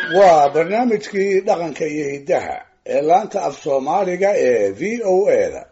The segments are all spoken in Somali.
waa barnaamijkii dhaqanka iyo hiddaha ee laanta af soomaaliga ee v o a da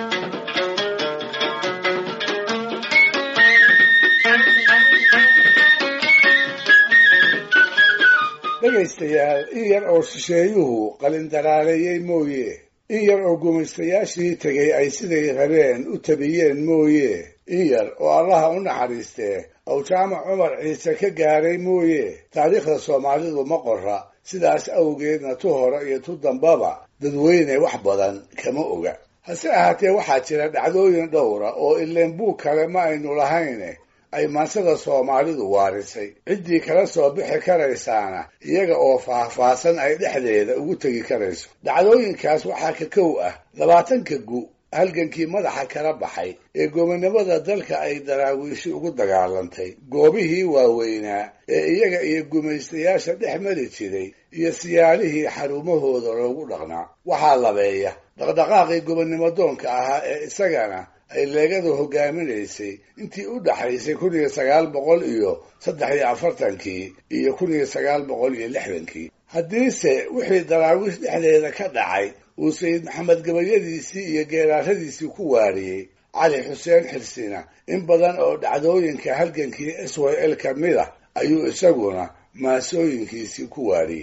dhegaystayaal in yar oo shisheeyuhu qalindaraaleeyey mooye in yar oo gumaystayaashii tegay ay siday rabeen u tabiyeen mooye in yar oo allaha u naxariistee awjaamac cumar ciise ka gaaray mooye taariikhda soomaalidu ma qora sidaas awgeedna tu hore iyo tu dambaba dadweyne wax badan kama oga hase ahaatee waxaa jira dhacdooyin dhowra oo ileen buug kale ma aynu lahayne ay maansada soomaalidu waarisay ciddii kala soo bixi karaysaana iyaga oo faahfaahsan ay dhexdeeda ugu tegi karayso dhacdooyinkaas waxaa ka kow ah labaatanka gu halgankii madaxa kala baxay ee gobonimada dalka ay daraawiishi ugu dagaalantay goobihii waaweynaa ee iyaga iyo gumaystayaasha dhex mari jiray iyo siyaalihii xarumahooda loogu dhaqnaa waxaa labeeya dhaqdhaqaaqii gobonnimo doonka ahaa ee isagana ay leegadu hogaaminaysay intii u dhaxaysay kun iyo sagaal boqol iyo saddex iyo afartankii iyo kun iyo sagaal boqol iyo lixdankii haddiise wixii daraawiish dhexdeeda ka dhacay uu sayid maxamed gabayadiisii iyo geeraaradiisii ku waariyey cali xuseen xirsina in badan oo dhacdooyinka halgankii s y l ka mid ah ayuu isaguna maasooyinkiisii ku waariyey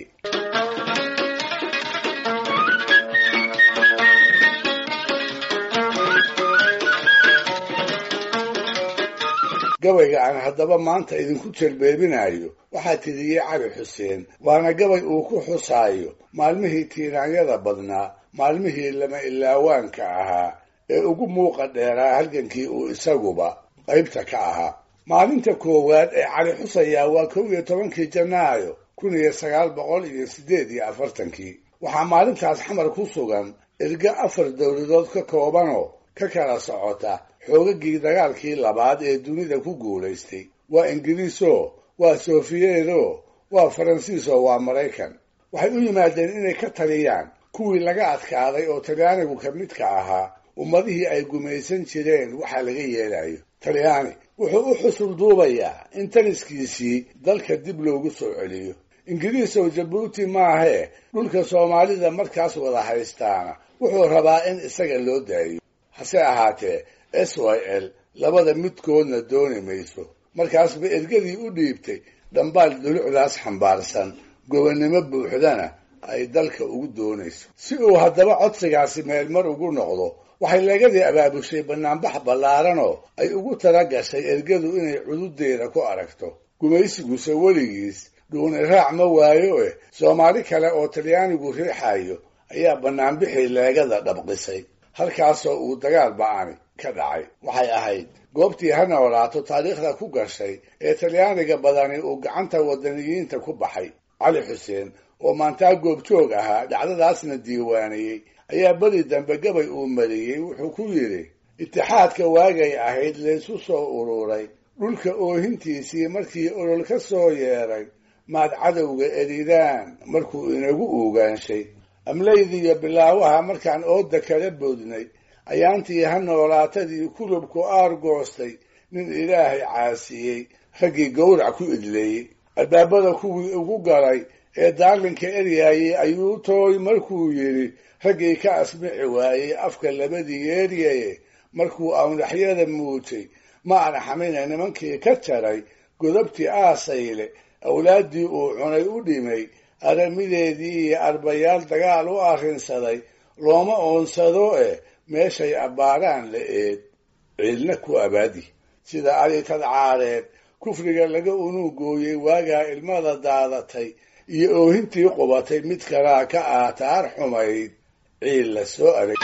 gabayga aan haddaba maanta idinku jerbeebinayo waxaa tiriyey cali xuseen waana gabay uu ku xusaayo maalmihii tiiraanyada badnaa maalmihii lama ilaawaanka ahaa ee ugu muuqa dheeraa halgankii uu isaguba qaybta ka ahaa maalinta koowaad ee cali xusayaa waa kow iyo tobankii janaayo kun iyo sagaal boqol iyo siddeed iyo afartankii waxaa maalintaas xamar ku sugan erga afar dowladood ka koobanoo ka kala socota xoogagii dagaalkii labaad ee dunida ku guulaystay waa ingiriiso waa sofiyeedo waa faransiiso waa maraykan waxay u yimaadeen inay ka taliyaan kuwii laga adkaaday oo talyaanigu ka midka ahaa ummadihii ay gumaysan jireen waxaa laga yeelayo talyaani wuxuu u xusul duubayaa in taliskiisii dalka dib loogu soo celiyo ingiriisow jabuuti maahee dhulka soomaalida markaas wada haystaana wuxuu rabaa in isaga loo daayo hase ahaatee s y l labada midkoodna dooni mayso markaasba ergadii u dhiibtay dhambaal dulucdaas xambaarsan gobonnimo buuxdana ay dalka ugu doonayso si uu haddaba codsigaasi meelmar ugu noqdo waxay leegadii abaabushay banaanbax ballaaranoo ay ugu tala gashay ergadu inay cududeeda ku aragto gumaysiguse weligiis dhuuni raac ma waayo eh soomaali kale oo talyaanigu riixayo ayaa banaanbixii leegada dhabqisay halkaasoo uu dagaal ba-ani ka dhacay waxay ahayd goobtii ha noolaato taariikhda ku gashay ee talyaaniga badani uu gacanta wadaniyiinta ku baxay cali xuseen oo maantaa goobjoog ahaa dhacdadaasna diiwaaniyey ayaa beri dambe gabay uu mariyey wuxuu ku yidhi itixaadka waagay ahayd laysu soo ururay dhulka oohintiisii markii olol ka soo yeeray maad cadowga eridaan markuu inagu uugaanshay amlaydiiyo bilaawaha markaan ooda kala boodnay ayaantii ha noolaatadii kulubku aar goostay nin ilaahay caasiyey raggii gowrac ku idleeyey albaabada kuwii ugu galay ee daarlinka eryaayey ayuu tooy markuu yidhi raggii ka asmici waayey afka labadii yeeryaye markuu awnaxyada muutay ma arxamina nimankii ka jaray godobtii aasayle awlaaddii uu cunay u dhimay aramideedii iyo arbayaal dagaal u arrinsaday looma oonsado eh meeshay abbaaraan la eed ciidna ku abaadi sida ali tadcaareed kufriga laga unuugooyey waagaa ilmada daadatay iyo oohintii qubatay mid kalaa ka aataar xumayd ciil la soo adag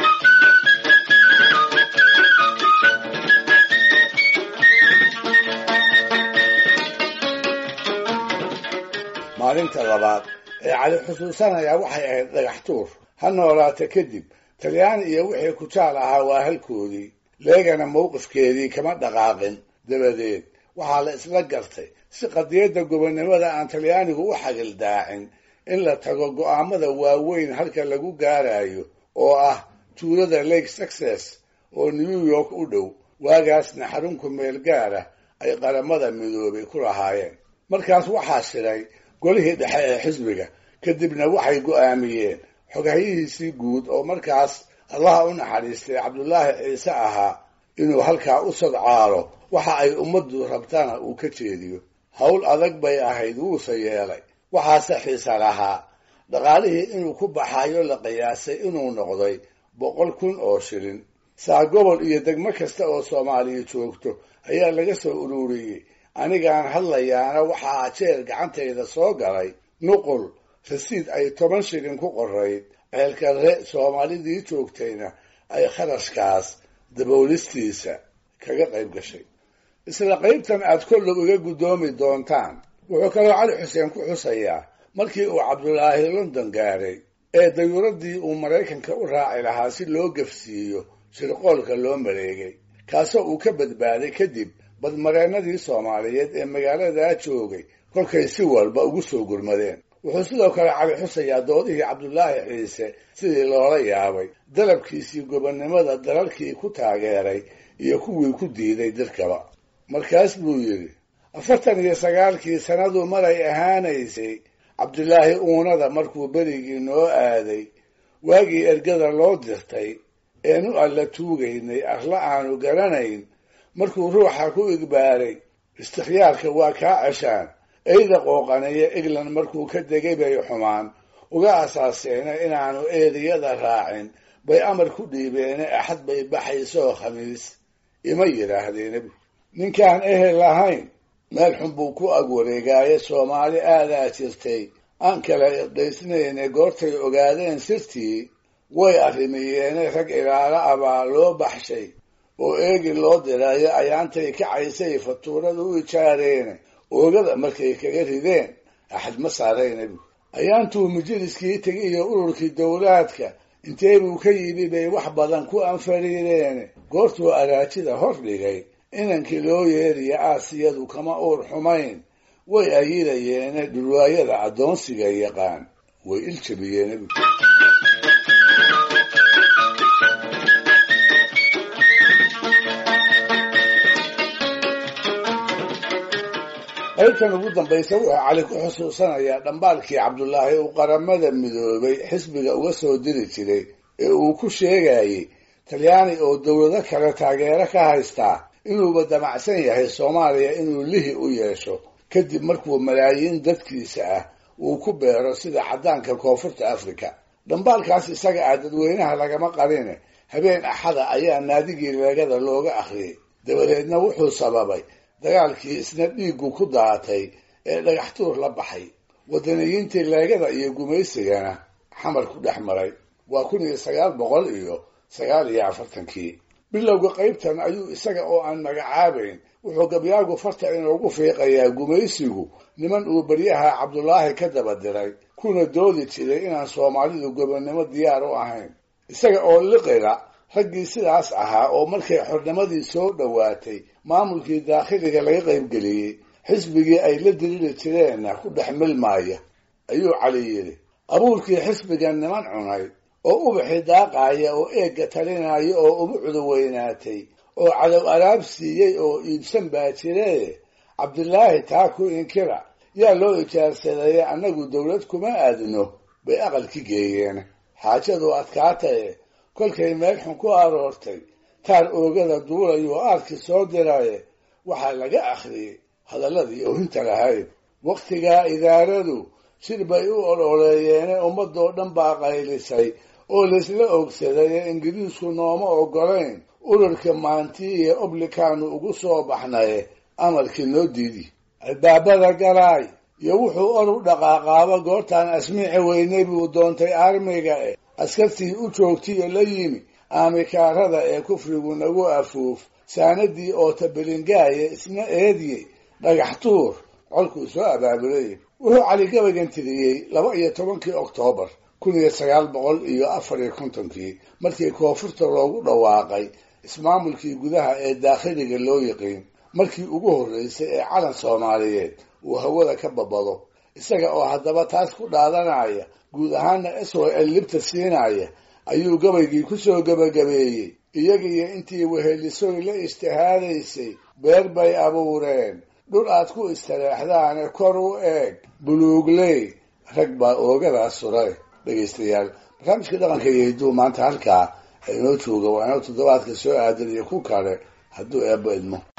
maalinta labaad ee cali xusuusanayaa waxay ahayd dhagax tuur ha noolaata kadib talyaani iyo wixii kujaal ahaa waa halkoodii leegana mowqifkeedii kama dhaqaaqin dabadeed waxaa la isla gartay si qadiyadda gobonnimada aan talyaanigu u xagildaacin in la tago go'aamada waaweyn halka lagu gaarayo oo ah tuulada lake success oo new york u dhow waagaasna xarunku meel gaara ay qaramada midoobay ku lahaayeen markaas waxaa shiray golihii dhexe ee xisbiga kadibna waxay go'aamiyeen xogahyihiisii guud oo markaas allaha u naxariistay cabdulaahi ciise ahaa inuu halkaa u sadcaalo waxa ay ummaddu rabtana uu ka jeediyo howl adag bay ahayd wuuse yeelay waxaase xiisa lahaa dhaqaalihii inuu ku baxayo la qiyaasay inuu noqday boqol kun oo shilin saa gobol iyo degmo kasta oo soomaaliya joogto ayaa laga soo ururiyey anigaan hadlayaana waxaa jeer gacantayda soo galay nuqul rasiid ay toban shilin ku qorayd ceelkarre soomaalidii joogtayna ay kharashkaas daboolistiisa kaga qayb gashay isla qaybtan aad kollow iga guddoomi doontaan wuxuu kaloo cali xuseen ku xusayaa markii uu cabdulaahi london gaaray ee dayuuraddii uu maraykanka u raaci lahaa si loo gafsiiyo shirqoolka loo mareegay kaasoo uu ka badbaaday kadib badmareennadii soomaaliyeed ee magaaladaa joogay kolkay si walba ugu soo gurmadeen wuxuu sidoo kale cali xusayaa doodihii cabdulaahi ciise sidii loola yaabay dalabkiisii gobonnimada dalalkii ku taageeray iyo kuwii ku diiday dirkaba markaas buu yidhi afartan iyo sagaalkii sannadu maray ahaanaysay cabdulaahi uunada markuu berigii noo aaday waagii ergada loo dirtay eenu alla tuugaynay arla aanu garanayn markuu ruuxa ku igbaaray istikhyaarka waa kaa ceshaan eyda qooqaneeya egland markuu ka degay bay xumaan uga asaaseena inaanu eediyada raacin bay amar ku dhiibeene axad bay baxaysoo khamiis ima yidhaahdeen ninkaan ehel lahayn meel xun buu ku ag wareegaaye soomaali aadaa jirtay aan kala iqdaysnayne goortay ogaadeen sirtii way arrimiyeene rag ilaalo abaa loo baxshay oo eegi loo dirayo ayaantay kacaysay fatuurada u ijaareene oogada markay kaga rideen axad ma saarayna bu ayaantuu majaliskii tegi iyo ururkii dowlaadka intee buu ka yimi bay wax badan ku anfariireene goortuu araajida hor dhigay inankii loo yeeriya aasiyadu kama uur xumayn way ayidayeene dhulwaayada addoonsiga yaqaan way iljabiyeene bu qaybtan ugu dambaysa wuxuu cali ku xusuusanayaa dhambaalkii cabdulaahi uu qaramada midoobay xisbiga uga soo diri jiray ee uu ku sheegayey talyaani oo dowlado kale taageero ka haystaa inuuba damacsan yahay soomaaliya inuu lihi u yeesho kadib markuu malaayiin dadkiisa ah uu ku beero sida caddaanka koonfurta afrika dhambaalkaas isaga ah dadweynaha lagama qarine habeen axada ayaa naadigii leegada looga akhriyey dabadeedna wuxuu sababay dagaalkii isna dhiiggu ku daatay ee dhagaxtuur la baxay wadaniyiintii leegada iyo gumaysigana xamar ku dhex maray waa kun iyo sagaal boqol iyo sagaal iyo afartankii bilowga qaybtan ayuu isaga oo aan magacaabayn wuxuu gabyaagu farta inoogu fiiqayaa gumaysigu niman uu baryaha cabdulaahi ka daba diray kuna doodi jiray inaan soomaalidu gobonnimo diyaar u ahayn isaga oo liqira raggii sidaas ahaa oo markay xornimadii soo dhowaatay maamulkii daakhiliga laga qaybgeliyey xisbigii ay la diriri jireenna ku dhex milmaaya ayuu cali yidhi abuurkii xisbigan niman cunay oo ubaxii daaqaaya oo eegga talinaya oo ubucdu weynaatay oo cadow alaab siiyey oo iibsan baa jiree cabdilaahi taa ku inkira yaa loo ijaarsadeeye annagu dowlad kuma aadno bay aqalki geeyeen xaajadu adkaataye kolkay meel xun ku aroortay taar oogada duulayuu aarkii soo diraye waxaa laga akhriyey hadalladii oohinta lahayd wakhtigaa idaaradu shir bay u ololeeyeene ummadoo dhan baa qaylisay oo laysla ogsaday ee ingiriisku nooma ogolayn ururka maantii iyo oblikaanu ugu soo baxnaye amarkii noo diidi albaabada galaay iyo wuxuu or u dhaqaaqaaba goortaan asmiici weynay buu doontay armiga e askartii u joogtiyo la yimi aamikaarada ee kufrigu nagu afuuf saanadii oo tabelingaaya isna eediyey dhagax tuur colkuu soo abaabulay wuxuu cali gabagan tiriyey laba iyo tobankii oktoobar kun iyo sagaal boqol iyo afar iyo kontonkii markii koonfurta loogu dhawaaqay ismaamulkii gudaha ee daakhiliga loo yiqiin markii ugu horreysay ee calan soomaaliyeed uu hawada ka babado isaga oo haddaba taas ku dhaadanaya guud ahaana swal libta siinaya ayuu gabaygii ku soo gebagabeeyey iyagiiyo intii wehelisoy la ijtihaadaysay beer bay abuureen dhul aad ku istareexdaane kor u eeg buluugley rag baa oogadaas suray dhegaystayaal barnaamijka dhaqanka iyo hidduu maanta halkaa inoo jooga waa inoo toddobaadka soo aadan iyo ku kale hadduu eebbo idmo